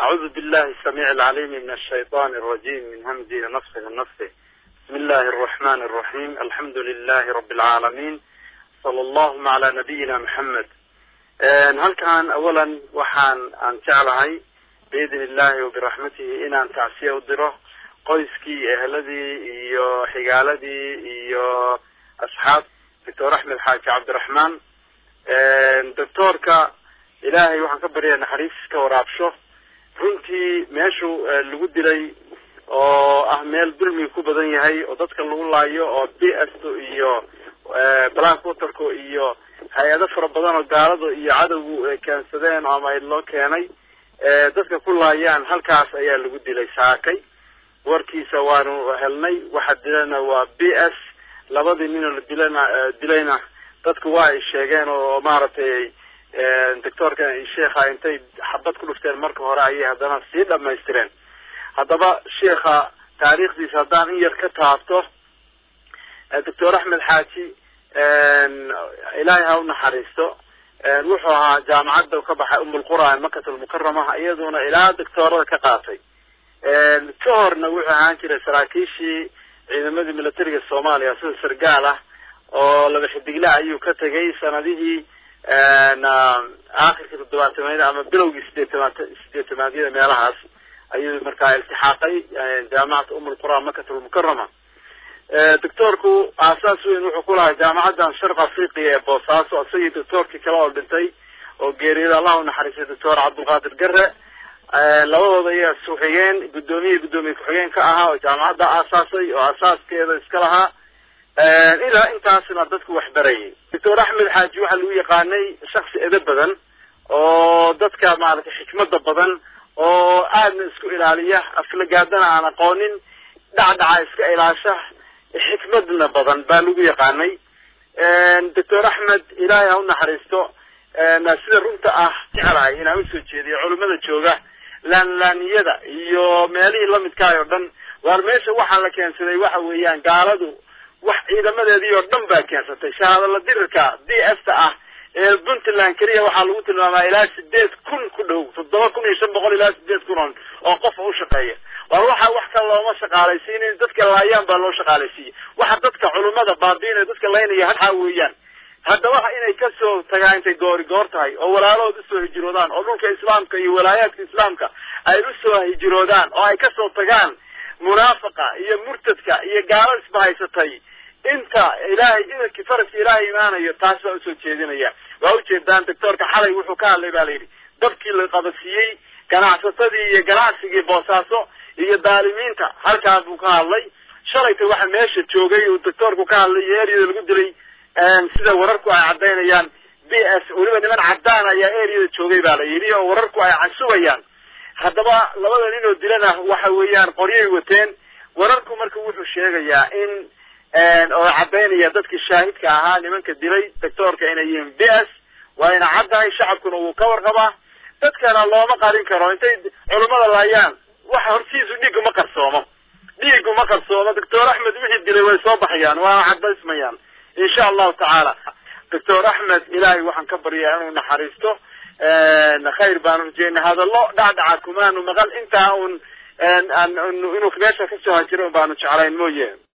أعوذ بالله السميع العليم من الشيطان الرجيم من همزه ونفخه ونفخه بسم الله الرحمن الرحيم الحمد لله رب العالمين صلى اللهم على نبينا محمد halkan awalan waxaan aan jeclahay biidn illahi wabiraxmatihi inaan tacsiya u diro qoyskii eheladii iyo xigaaladii iyo asxaab doctor axmed xaaji cabdiraxmaan doctoorka ilaahay waxaan ka baryaa naxariis ka waraabsho runtii meeshu lagu dilay oo ah meel dulmiga ku badan yahay oo dadka lagu laayo oo b s iyo black waterco iyo hay-ado fara badan oo gaalada iyo cadowgu keensadeen ama loo keenay dadka ku laayaan halkaas ayaa lagu dilay saakay warkiisa waanu helnay waxa dilana waa b s labadii ninoo la dilana dilayna dadku waa ay sheegeen oo maaragtay doctoorka sheekha intay xabad ku dhufteen marka hore ayay haddana sii dhamaystireen haddaba sheekha taariikhdiisa haddaan in yar ka taabto doctor axmed xaaji ilaahay ha u naxariisto wuxuu ahaa jaamacadda ka baxay umulqura makat almukarama iyaduna ilaa doctoorada ka qaatay ka horna wuxuu ahaan jiray saraakiishii ciidamadii militariga soomaaliya sida sargaal ah oo laba xidigle ayuu ka tegay sanadihii aakhirkii toddobaatamaad ama bilowgii sideetamaad sideetamaadyada meelahaas ayuu markaa iltixaaqay jaamacata umulqura makat almukarama doctoorku aasaas weyn wuxuu ku lahaa jaamacaddan sharq afriqiya ee boosaaso isagii doctoorkii kale oo dhintay oo geeriyada allah u naxariistay doctor cabdulqaadir gare labadooda ayaa isku-xigeen guddoomiye guddoomiye ku-xigeen ka ahaa oo jaamacadda aasaasay oo asaaskeeda iska lahaa ilaa intaasna dadku wax barayay doctor axmed xaaji waxaa lagu yaqaanay shaksi edo badan oo dadka maaragtay xikmada badan oo aadna isku ilaaliya aflagaadana aan aqoonin dhacdhaca iska ilaasha xikmadna badan baa lagu yaqaanay doctor axmed ilaahay ha u naxariisto sida runta ah jeclahay inaan usoo jeediyo culimada jooga laanlaaniyada iyo meelihii lamidkaay oo dhan waar meesha waxaa la keensaday waxa weeyaan gaaladu wax ciidamadeedii oo dhan baa keensatay shahaadala dirirka d f ta ah ee puntland keliya waxaa lagu tilmaamaa ilaa sideed kun ku dhow toddoba kun iyo shan boqol ilaa sideed kun oo qof u shaqeeya war waxa wax kale looma shaqaalaysiinin dadka laayaan baa loo shaqaalaysiiyey waxa dadka culummada baabiinaya dadka laynaya waxaa weeyaan haddaba inay kasoo tagaan intay goori goor tahay oo walaalahood usoo hijiroodaan oo dhulka islaamka iyo walaayaadka islaamka ay usoo hijiroodaan oo ay kasoo tagaan munaafaqa iyo murtadka iyo gaalo isbahaysatay inta ilaahay idankii faraska ilaahay imaanayo taas baa usoo jeedinaya waa ujeedaan doctoorka xalay wuxuu ka hadlay ba la yidhi dabkii la qabadsiiyey ganacsatadii iyo ganacsigii boosaaso iyo daalimiinta halkaa buu ka hadlay shalayta waxa meesha joogay uu doctoorku ka hadlay iyo eryada lagu dilay sida wararku ay caddaynayaan b s weliba niman caddaan ayaa eryada joogay baa la yidhi oo wararku ay casubayaan haddaba labada nin oo dilana waxa weeyaan qoryay wateen wararku marka wuxuu sheegayaa in oo caddaynaya dadkii shaahidka ahaa nimanka dilay doctoorka inay yihiin b s waa ina caddahay shacabkuna wuu ka warqabaa dadkana looma qarin karo intay culummada laayaan waxa hortiisu dhiig uma qarsoomo dhiig uma qarsoomo doctor axmed wixii dilay way soo baxayaan waana cadaysmayaan insha allahu tacaala doctor axmed ilaahay waxaan ka baryaa inuu naxariisto khayr baanu rajeynay hadallo dhacdhaca kumaanu maqal intaa un inuu meesha kasoo hajiro baanu jeclayn mooye